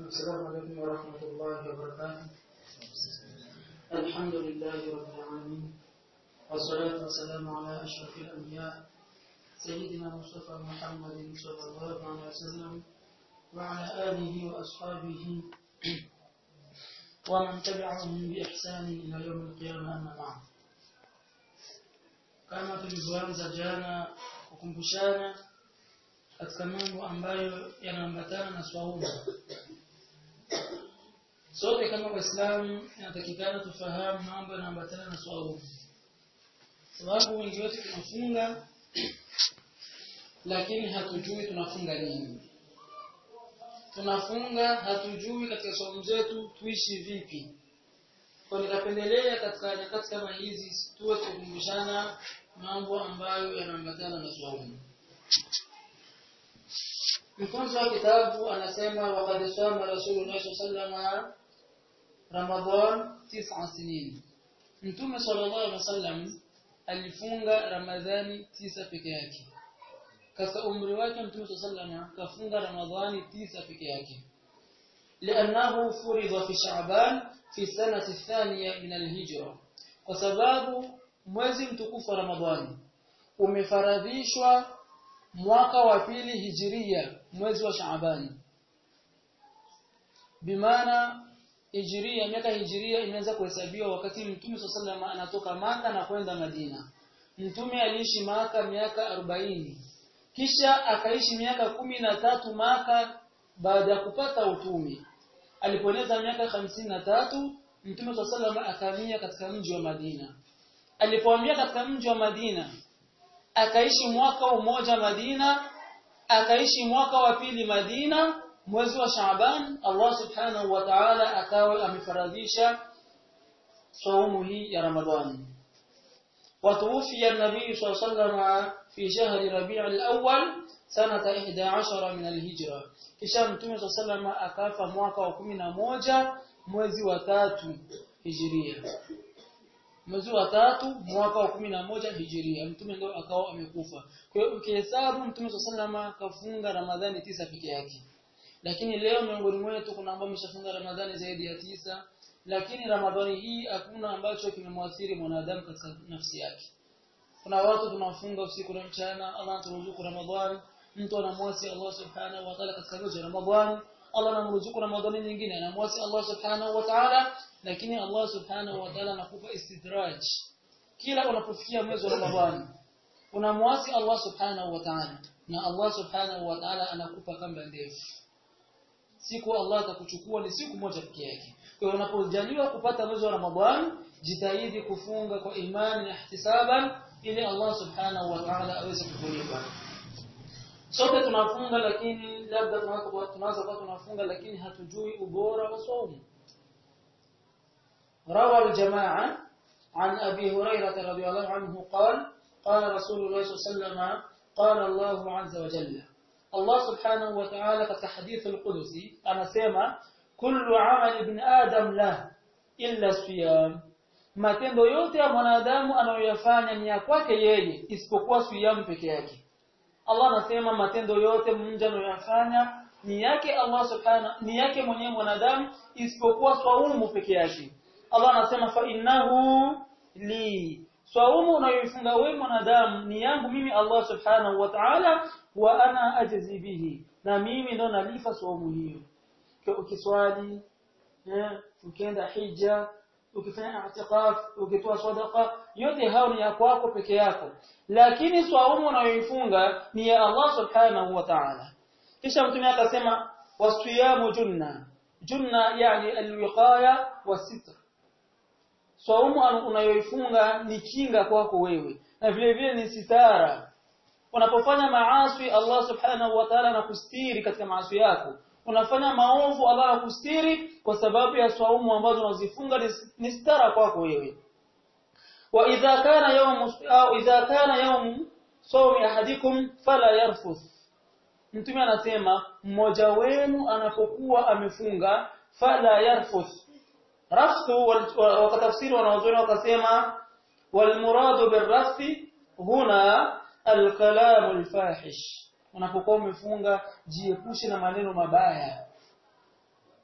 السلام عليكم ورحمة الله وبركاته الحمد لله رب العالمين والصلاة والسلام على أشرف الأنبياء سيدنا مصطفى محمد صلى الله عليه وسلم وعلى آله وأصحابه ومن تبعهم بإحسان إلى يوم القيامة أما بعد kama tulivyoanza jana kukumbushana katika mambo ambayo yanaambatana na swaumu sote kama waislamu inatakikana tufahamu mambo yanaambatana na swaumu sababu wengi wetu tunafunga lakini hatujui tunafunga nini tunafunga hatujui katika swaumu zetu tuishi vipi kwa nikapendelea katika nyakati kama hizi tuwe tukumbushana mambo ambayo yanaambatana na swaumu mfunzo wa kitabu anasema waqad sama rasulullah sallallahu ramadhan tis'a sinin mtume sallallahu alaihi wasallam alifunga ramadhani tisa peke yake katika umri wake mtume sallallahu alaihi kafunga ramadhani tisa peke yake لأنه فرض في شعبان في السنة الثانية من الهجرة وسبب mwezi mtukufu wa Ramadhani umefaradhishwa mwaka wa pili hijiria mwezi wa Shaabani bimaana hijiria miaka hijiria inaweza kuhesabiwa wakati mtume sallallahu anatoka maka na kwenda Madina mtume aliishi maka miaka 40 kisha akaishi miaka kumi na tatu maka baada ya kupata utume alipoeneza miaka hamsini na tatu mtume sallallahu akamia katika mji wa Madina alipohamia katika mji wa Madina akaishi mwaka mmoja Madina akaishi mwaka wa pili Madina mwezi wa Shaaban Allah subhanahu wa ta'ala akawa amefaradhisha saumu hii ya Ramadhani وتوفي النبي صلى الله عليه وسلم في شهر ربيع الأول سنة 11 من الهجرة kisha mtume صلى الله عليه وسلم akafa mwaka wa 11 mwezi wa tatu hijiria mwezi wa tatu mwaka wa kumi na moja hijiria mtume ndio akawa amekufa kwa hiyo ukihesabu mtume sallallahu kafunga ramadhani tisa peke yake lakini leo miongoni mwetu kuna ambao wameshafunga ramadhani zaidi ya tisa lakini ramadhani hii hakuna ambacho kimemwathiri mwanadamu katika nafsi yake kuna watu tunafunga usiku na mchana Allah anaturuzuku ramadhani mtu anamwasi Allah subhanahu wa ta'ala katika mwezi wa ramadhani Allah anamruzuku ramadhani nyingine anamwasi Allah subhanahu wa ta'ala lakini Allah subhanahu wa ta'ala anakupa istidraj kila unapofikia mwezi wa Ramadhani unamwasi Allah subhanahu wa ta'ala na Allah subhanahu wa ta'ala anakupa kamba ndefu siku Allah atakuchukua ni siku moja pekee yake kwa hiyo unapojaliwa kupata mwezi wa Ramadhani jitahidi kufunga kwa imani na ihtisaban ili Allah subhanahu wa ta'ala aweze kukulipa sote tunafunga lakini labda tunaweza kuwa tunafunga lakini hatujui ubora wa saumu روى الجماعة عن أبي هريرة رضي الله عنه قال قال رسول الله صلى الله عليه وسلم قال الله عز وجل الله سبحانه وتعالى في حديث القدسي أنا سيما كل عمل ابن آدم له إلا الصيام matendo yote ya mwanadamu anayoyafanya ni ya kwake yeye isipokuwa siyamu peke yake Allah anasema matendo yote mja anayoyafanya ni yake Allah subhanahu ni yake mwenyewe mwanadamu isipokuwa swaumu peke yake Allah anasema fa innahu li swaumu unayoifunga wewe mwanadamu ni yangu mimi Allah subhanahu wa ta'ala wa ana ajzi bihi na mimi ndo nalifa swaumu hiyo ukiswali ukienda hija ukifanya i'tikaf ukitoa sadaqa yote hao ni ya kwako peke yako lakini swaumu unayoifunga ni ya Allah subhanahu wa ta'ala kisha mtume akasema wasiyamu junna junna yani alwiqaya wasitr Saumu unayoifunga ni kinga kwako wewe na vile vile ni sitara. Unapofanya maasi Allah Subhanahu wa Ta'ala anakustiri katika maasi yako. Unafanya maovu Allah anakustiri kwa sababu ya saumu ambazo unazifunga ni sitara kwako wewe. Wa idha kana yawm au idha kana yawm sawmi ahadikum fala yarfuth. Mtume anasema mmoja wenu anapokuwa amefunga fala yarfuth rafsu wakatafsiri wanaozuri wakasema walmuradu birrafsi huna alkalamu alfahish unapokuwa umefunga jiepushe na maneno mabaya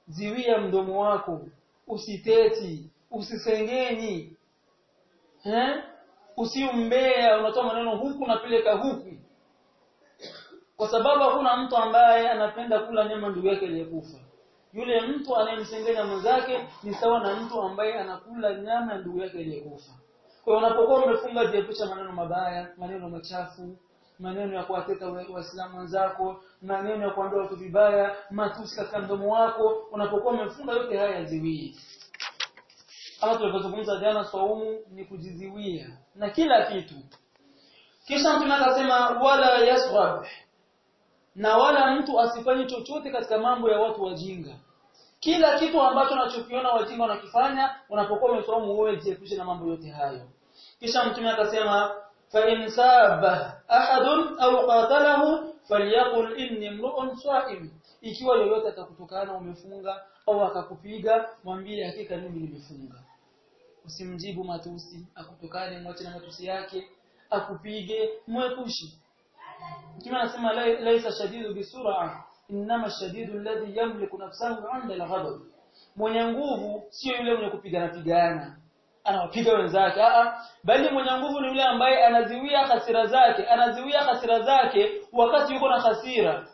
ziwia mdomo wako usiteti usisengenyi eh usiumbea unatoa maneno huku napeleka huku kwa sababu hakuna mtu ambaye anapenda kula nyama ndugu yake aliyekufa yule mtu anayemsengenya mwenzake ni sawa na mtu ambaye anakula nyama ya ndugu yake aliyekufa kwa hiyo unapokuwa umefunga jiepusha maneno mabaya maneno machafu maneno ya kuwateta waislamu wenzako maneno ya kuambia watu vibaya matusi katika mdomo wako unapokuwa umefunga yote haya yaziwie kama tulivyozungumza jana swaumu ni kujiziwia na kila kitu kisha mtume akasema wala yasrab na wala mtu asifanye chochote katika mambo ya watu wajinga kila kitu ambacho unachokiona wajinga wanakifanya unapokuwa umeswaumu wewe jiepushe na mambo yote hayo kisha mtume akasema fa in sabba ahadun au qatalahu falyaqul inni mru'un swa'im ikiwa yoyote atakutukana umefunga au akakupiga mwambie hakika mimi nimefunga usimjibu matusi akutukane mwache na matusi yake akupige mwepushi mtume anasema laisa shadidu bisur'a inma shadidu alladhi yamliku nafsahu 'inda al-ghadab mwenye nguvu sio yule mwenye kupigana pigana anawapiga wenzake a bali mwenye nguvu ni yule ambaye anaziwia hasira zake anaziwia hasira zake wakati yuko na hasira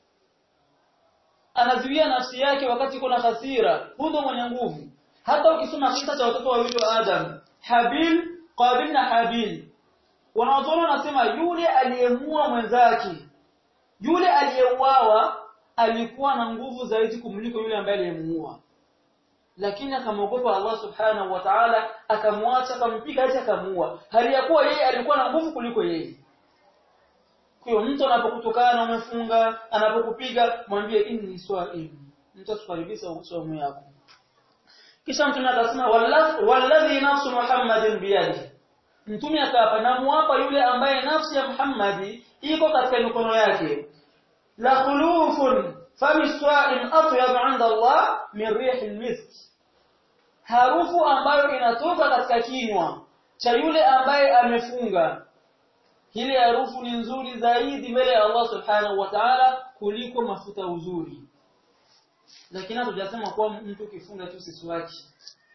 anaziwia nafsi yake wakati yuko na hasira huyo mwenye nguvu hata ukisoma kisa cha watoto wawili wa Adam Habil Qabil na Habil wanaotoa wanasema yule aliyemua mwenzake yule aliyeuawa alikuwa na nguvu zaidi kumliko yule ambaye aliyemuua lakini akamwogopa Allah subhanahu wa ta'ala akamwacha akampiga hata akamuua hali ya kuwa yeye alikuwa na nguvu kuliko yeye kwa mtu anapokutukana umefunga anapokupiga mwambie inni swa'im mtu asikaribisha usomo yako kisha mtume akasema walladhi nafsu muhammadin biyadihi mtume akaapa namuapa yule ambaye nafsi ya Muhammadi iko katika mikono yake la khulufun fami swa'im atyab 'inda Allah min rihil misk harufu ambayo inatoka katika kinywa cha yule ambaye amefunga ile harufu ni nzuri zaidi mbele ya Allah subhanahu wa ta'ala kuliko mafuta uzuri lakini hatujasema kwa mtu kifunga tu siswaki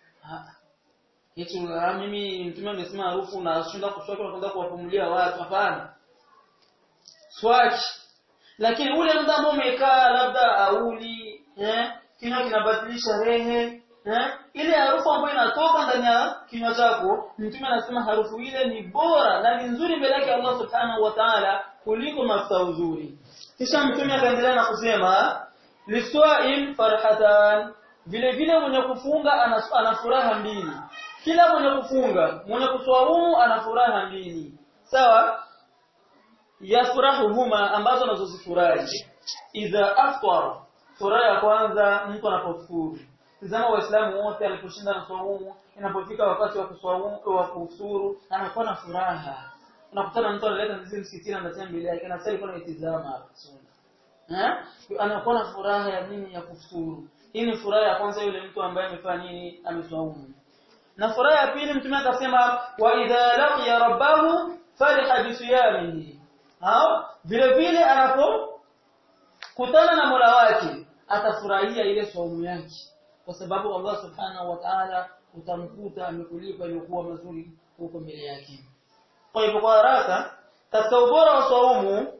Eti mimi mtume amesema harufu na shinda kuswaki na kwenda kuwapumulia watu hapana. Swaki. Lakini ule muda ambao umekaa labda auli, eh, kinywa kinabadilisha rehe, eh, ile harufu ambayo inatoka ndani ya kinywa chako, mtume anasema harufu ile ni bora na ni nzuri mbele yake Allah Subhanahu wa Ta'ala kuliko mafuta uzuri. Kisha mtume akaendelea na kusema liswa'im farhatan vile vile mwenye kufunga ana furaha mbili kila mwenye kufunga mwenye kuswaumu ana furaha mbili sawa yafurahuhuma ambazo anazozifurahi idha afṭara furaha ya kwanza mtu anapofuru tazama waislamu wote aliposhinda na swaumu inapofika wakati wa kuswaumu wa kufuru anakuwa na furaha unakutana mtu analeta ndizi msikitini anasema mbele yake na sasa alikuwa anaitizama eh anakuwa na furaha ya nini ya kufuru hii ni furaha ya kwanza yule mtu ambaye amefanya nini ameswaumu na furaha ya pili mtume akasema wa idha laqiya rabbahu fariha bisiyamihi au vile vile anapo kutana na Mola wake atafurahia ile saumu yake kwa sababu Allah subhanahu wa ta'ala utamkuta amekulipa iliyokuwa mazuri huko mbele yake kwa hivyo kwa haraka katika ubora wa saumu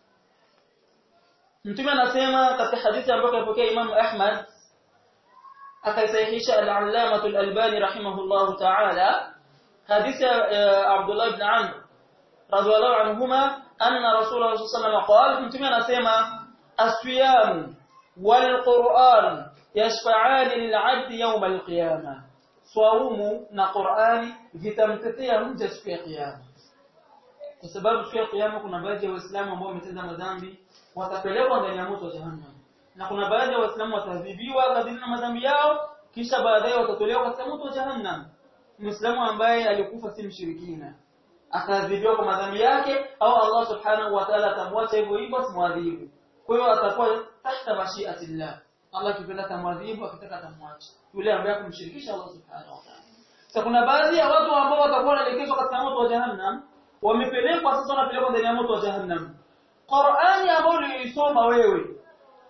mtume anasema katika hadithi ambayo kapokea Imam Ahmad akaisahihisha al-Allamah al-Albani rahimahullah ta'ala hadithi Abdullah ibn Amr radiyallahu anhuma anna Rasulullah sallallahu alayhi wasallam mtume anasema as-siyam wal-Qur'an yashfa'an lil-'abd yawm al-qiyamah swaumu na Qur'ani vitamtetea mja siku ya kiyama kwa sababu siku ya kiyama kuna baadhi ya waislamu ambao wametenda madhambi watapelekwa ndani ya moto wa jahannam na kuna baadhi ya waislamu watadhibiwa kadiri na madhambi yao kisha baadaye watatolewa katika moto wa jahannam muislamu ambaye alikufa si mshirikina akadhibiwa kwa madhambi yake au Allah subhanahu wa ta'ala atamwacha hivyo hivyo asimwadhibu kwa hiyo atakuwa tahta mashiatillah Allah kipenda tamwadhibu akitaka tamwacha yule ambaye kumshirikisha Allah subhanahu wa ta'ala sasa kuna baadhi ya watu ambao watakuwa wanaelekezwa katika moto wa jahannam wamepelekwa sasa wanapelekwa ndani ya moto wa jahannam Qur'ani ambayo uliisoma wewe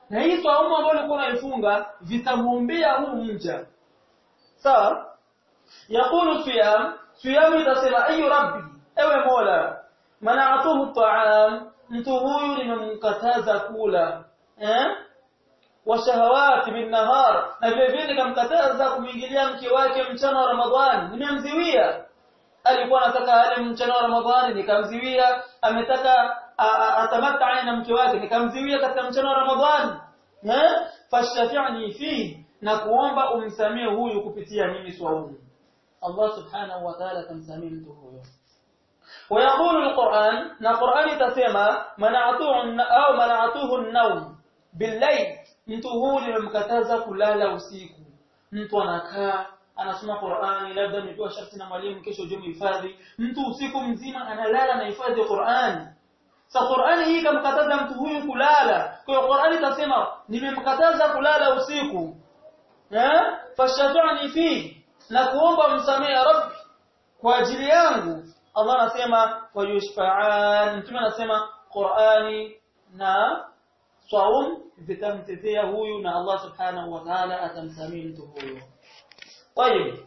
na hii swaumu ambayo ulikuwa unaifunga vitamuombea huu mja sawa yaqulu siyam siyam itasema ayu rabbi ewe mola mana'atuhu ta'am mtu huyu nimemkataza kula eh wa shahawati bin nahar na vile vile nikamkataza kumwingilia mke wake mchana wa ramadhani nimemziwia alikuwa anataka ale mchana wa ramadhani nikamziwia ametaka atamatta na mke wake nikamziwia katika mchana wa ramadhani eh fashafi'ni fi na kuomba umsamie huyu kupitia mimi swaumu Allah subhanahu wa ta'ala tamsamie mtu huyo ويقول القرآن نا قرآن تسمى منعته أو منعته النوم بالليل mtu huyu nimemkataza kulala usiku mtu anakaa anasoma Qur'ani labda amepewa sharti na mwalimu kesho je mhifadhi mtu usiku mzima analala na hifadhi Qur'ani sa Qur'ani hii kamkataza mtu huyu kulala kwa hiyo Qur'ani tasema nimemkataza kulala usiku eh fashatani fi na kuomba msamehe rabbi kwa ajili yangu Allah anasema wayushfa'an mtume anasema Qur'ani na saum vitamtetea huyu na Allah subhanahu wa ta'ala atamsamii mtu huyo طيب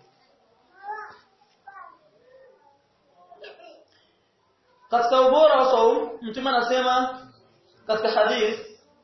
katika ubora wa saum mtume anasema katika hadith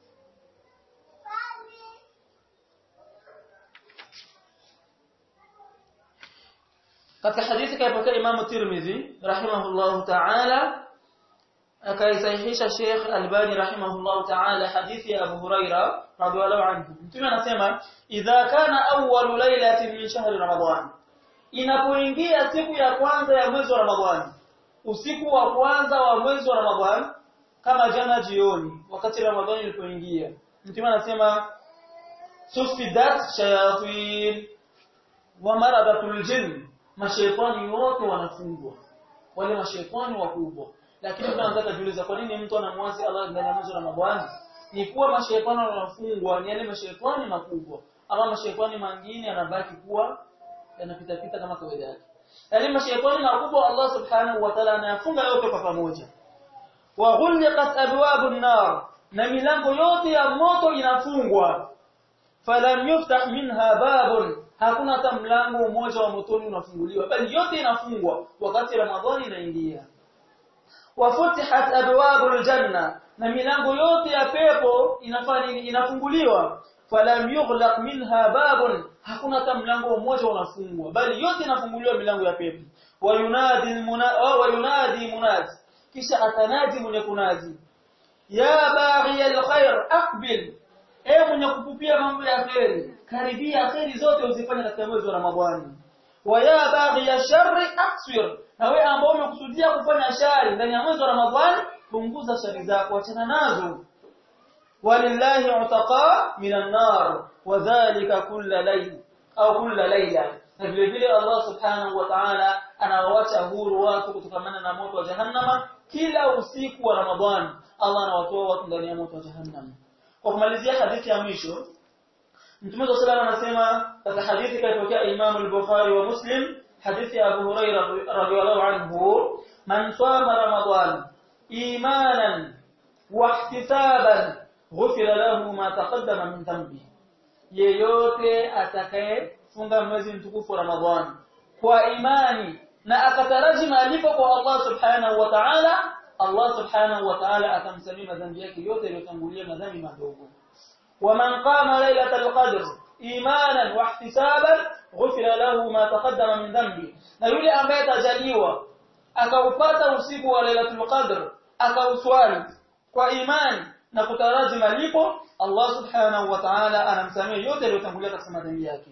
katika hadithi kaipokea Imam Tirmidhi rahimahullahu ta'ala akaisahihisha Sheikh Albani rahimahullahu ta'ala hadithi ya Abu Huraira radhiallahu anhu mtume anasema idha kana awwalu lailatin min shahri ramadan inapoingia siku ya kwanza ya mwezi wa ramadhani usiku wa kwanza wa mwezi wa ramadhani kama jana jioni wakati ramadhani ilipoingia mtume anasema sufidat shayatin wa maradatul jinn mashaitani wote wanafungwa wale mashaitani wakubwa lakini tunaanza kujiuliza kwa nini mtu anamwasi Allah ndani ya mwezi wa Ramadhani ni kuwa mashaitani wanafungwa ni yale mashaitani makubwa ama mashaitani mengine yanabaki kuwa yanapita pita kama kawaida yake yale mashaitani makubwa Allah subhanahu wa ta'ala anayafunga yote kwa pamoja wa ghulqat abwabun nar na milango yote ya moto inafungwa falam yuftah minha babun hakuna hata mlango mmoja wa motoni unafunguliwa bali yote inafungwa wakati ramadhani inaingia wafutihat abwabul janna na milango yote ya pepo inafanya inafunguliwa falam yughlaq minha babun hakuna hata mlango mmoja unafungwa bali yote inafunguliwa milango ya pepo wayunadi wayunadi munadi kisha atanadi mwenye kunadi ya baghi alkhair aqbil e mwenye kupupia mambo ya kheri karibia kheri zote uzifanye katika mwezi wa ramadhani wa ya baghi ya sharri aksir na wewe ambao umekusudia kufanya shari ndani ya mwezi wa ramadhani punguza shari zako achana nazo walillahi utaqa minan nar wadhālika kulla layl au kulla layla na vile vile Allah subhanahu wa ta'ala anawawacha huru watu kutokana na moto wa jahannama kila usiku wa ramadhani Allah anawatoa watu ndani ya moto wa jahannama kwa kumalizia hadithi ya mwisho Mtume صلى الله anasema katika hadithi kaitokea Imam al-Bukhari wa Muslim hadithi ya Abu Huraira radhiyallahu anhu man sama ramadan imanan wa ihtisaban ghufira lahu ma taqaddama min dhanbi yeyote atakaye funga mwezi mtukufu wa Ramadhani kwa imani na akataraji malipo kwa Allah subhanahu wa ta'ala Allah subhanahu wa ta'ala atamsamia madhambi yake yote yaliyotangulia madhambi madogo ومن قام ليلة القدر إيمانا واحتسابا غفر له ما تقدم من ذنبه na yule ambaye atajaliwa akaupata usiku wa Lailatul Qadr akauswali kwa imani na kutaraji malipo Allah subhanahu wa ta'ala anamsamia yote yaliyotangulia katika madhambi yake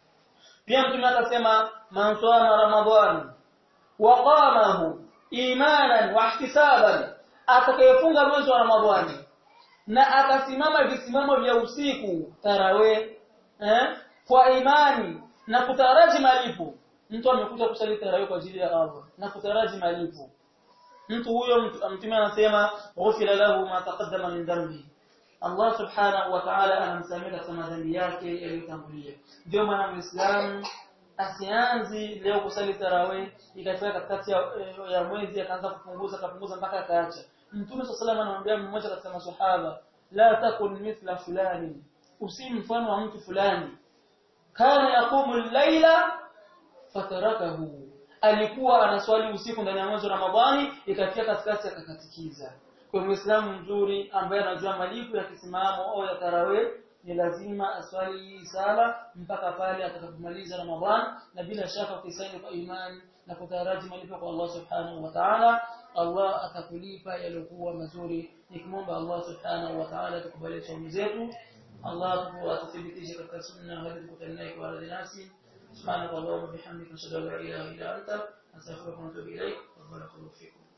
pia mtume akasema man sama ramadhan wa qamahu imanan wa ihtisaban atakayefunga mwezi wa ramadhani na akasimama visimamo vya usiku tarawe eh kwa imani na kutaraji malipo mtu amekuja kusali tarawe kwa ajili ya Allah na kutaraji malipo mtu huyo mtume anasema ghufira lahu ma taqaddama min dhanbi Allah subhanahu wa ta'ala anamsamehe katika madhambi yake yaliyotangulia ndio maana muislamu asianzi leo kusali tarawe ikafika katikati ya, ya mwezi akaanza kupunguza akapunguza mpaka akaacha Mtume صلى الله عليه anamwambia mmoja katika maswahaba la takun mithla fulani usi mfano wa mtu fulani kana yaqumu al-laila fatarakahu alikuwa anaswali usiku ndani ya mwezi wa Ramadhani ikafikia katikati akakatikiza kwa muislamu mzuri ambaye anajua malipo ya kisimamo au ya tarawih ni lazima aswali hii sala mpaka pale atakapomaliza Ramadhan na bila shaka ukisaini kwa imani na kutaraji malipo kwa Allah subhanahu wa ta'ala Allah atakulipa yaliokuwa mazuri nikimwomba Allah subhanahu wa ta'ala tukubalie saumu zetu Allah atuthibitishe katika sunna hadi tukutane kwa radhi nasi سبحانك اللهم وبحمدك نشهد ان لا اله الا انت نستغفرك ونتوب اليك وبارك الله فيكم